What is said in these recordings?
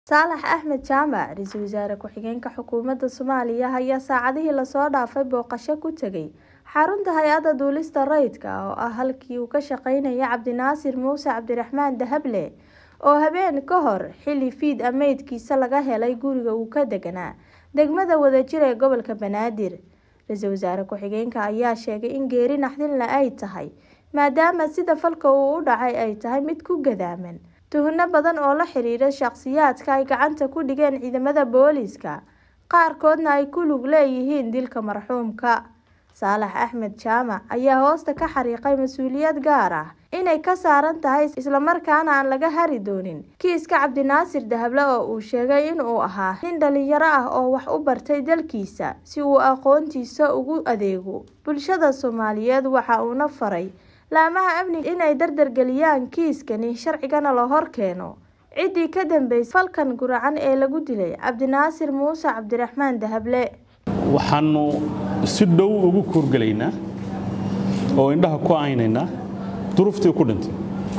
Saalax Axmed Jaamac Ra'iisul Wasaare Ku-xigeenka Xukuumadda Soomaaliya ayaa saacadihii lasoo dhaafay booqasho ku tegay xarunta hay-adda duulista rayidka ah oo ah halkii uu ka shaqaynayay Cabdinaasir Muuse Cabdiraxmaan Dahable oo habeen ka hor xilli fiid ah meydkiisa laga helay guriga uu ka deganaa degmada Wadajir ee gobolka Banaadir Ra'iisul Wasaare Ku-xigeenka ayaa sheegay in geeri naxdin le ay tahay maadaama sida falka uu u dhacay ay tahay mid ku gadaaman tuhno badan oo la xiriira shakhsiyaadka ay gacanta ku dhigeen ciidamada booliiska qaarkoodna ay ku lug leeyihiin dilka marxuumka saalax axmed jaamac ayaa hoosta ka xariiqay mas-uuliyad gaar ah inay ka saaran tahay islamarkaana aan laga hari doonin kiiska cabdinaasir dahable oo uu sheegay inuu ahaa nin dhalinyaro ah oo wax u bartay dalkiisa si uu aqoontiisa ugu adeego bulshada soomaaliyeed waxa uuna faray laamaha amniga inay dardargeliyaan kiiskani sharcigana la hor keeno ciddii ka dambeysay falkan guracan ee lagu dilay cabdinaasir muuse cabdiraxmaan dahable waxaanu si dhow ugu kuurgelaynaa oo indhaha ku aynaynaa duruuftii ku dhintay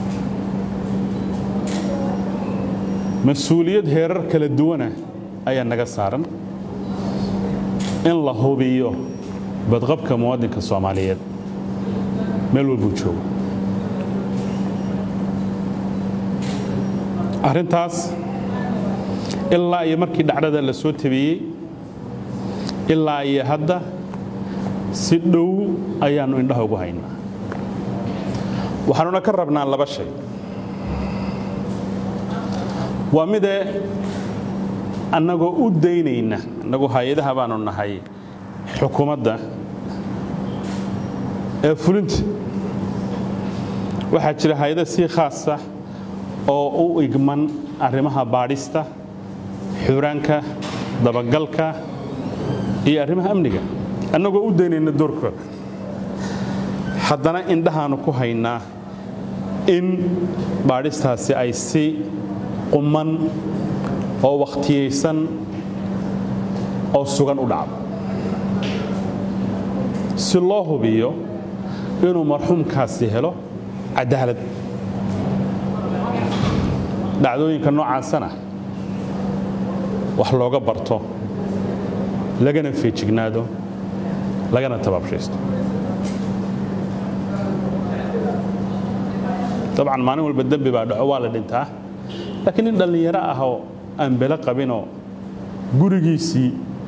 mas-uuliyad heerar kala duwana ayaa naga saaran in la hubiyo badqabka muwaadinka soomaaliyeed meel walbuu joogo arrintaas ilaa iyo markii dhacdada la soo tabiyey ilaa iyo hadda si dhow ayaannu indhaha ugu haynaa waxaanuna ka rabnaa laba shay waa midee annagoo u daynayna annagu hay-adaha baanu nahay xukuumadda ee fulinta waxaa jira hay-ada si khaasa oo u igman arrimaha baadhista xuraanka dabagalka iyo arrimaha amniga annagoo u daynayna doorkooda haddana indhahaanu ku haynaa in baadhistaasi ay si quman oo wakhtiyaysan oo sugan u dhacdo si loo hubiyo inuu marxuumkaasi helo cadaalad dhacdooyinka noocaasana wax looga barto lagana feejignaado lagana tabaabshaysto dabcan maalin walba dembi baa dhaco waa la dhintaa laakiin nin dhallinyaro ah oo aan belo qabinoo gurigiisii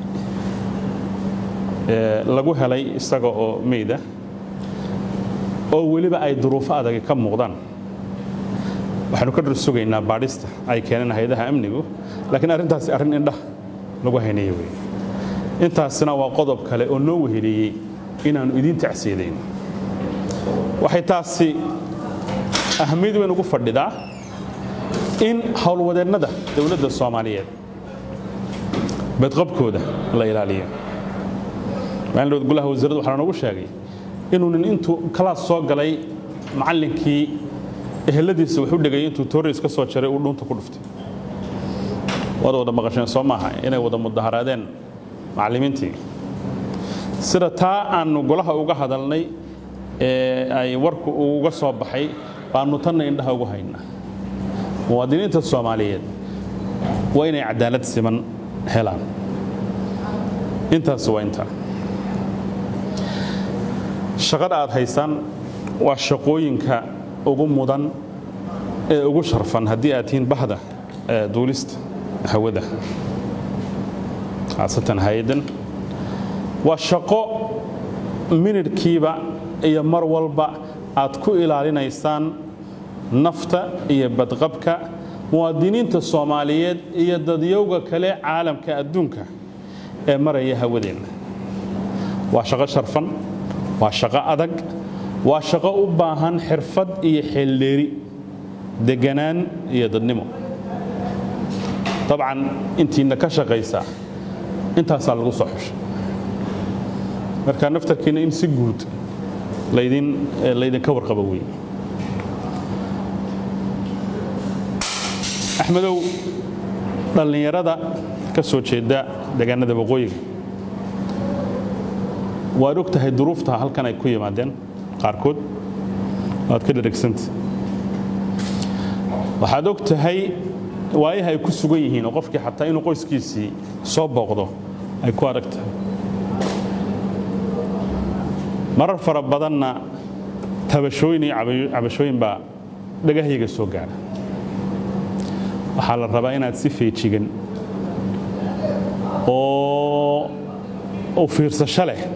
lagu helay isaga oo meyda oo weliba ay duruufo adagi ka muuqdaan waxaanu ka dhar sugaynaa baadhista ay keeneen hay-adaha amnigu laakiin arrintaasi arrin indhah lagu haynayo wey intaasina waa qodob kale oo noo weheleeyey inaannu idiin tacsiidayn waxay taasi ahamiyad weyn ugu fadhidaa in howlwadeennada dowladda soomaaliyeed badqabkooda la ilaaliyo maalin golaha wasaaraddu waxaa noogu sheegay inuu nin intuu kalaas soo galay macallinkii eheladiisa wax u dhegay intuu tooriis ka soo jaray uu dhuunta ku dhuftay waad wada maqasheen soo maaha inay wada mudaharaadeen macallimiintii sida taa aannu golaha uga hadalnay ee ay warku uga soo baxay baannu tanna indhaha ugu haynaa muwaadiniinta soomaaliyeed waa inay cadaalad siman helaan intaas waa intaa shaqada aad haysaan waa shaqooyinka ugu mudan ee ugu sharfan haddii aad tihiin bahda duulista hawada khaasatan hay-addan waa shaqo minidhkiiba iyo mar walba aad ku ilaalinaysaan nafta iyo badqabka muwaadiniinta soomaaliyeed iyo dadyowga kale caalamka adduunka ee maraya hawadeenna waa shaqo sharfan waa shaqo adag waa shaqo u baahan xirfad iyo xeeldheeri deganaan iyo dadnimo dabcan intiina ka shaqaysaa intaasaa lagu soo xushay marka naftarkiina in si guud laydinka warqabo wey axmedow dhallinyarada ka soo jeeda deegaanada waqooyiga waad og tahay duruufta halkan ay ku yimaadeen qaarkood waad ka dharagsanta waxaad og tahay waayaha ay ku sugan yihiin oo qofkii xataa inuu qoyskiisii soo booqdo ay ku adag tahay marar fara badanna tabashooyin iyo cabashooyin baa dhagahayga soo gaadha waxaa la rabaa inaad si feejigan oo u fiirsasho leh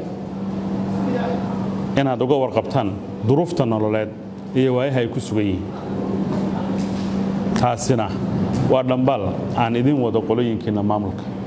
inaad uga warqabtaan duruufta nololeed iyo waayaha ay ku sugan yihiin taasina waa dhambaal aan idin wado qolooyinkiinna maamulka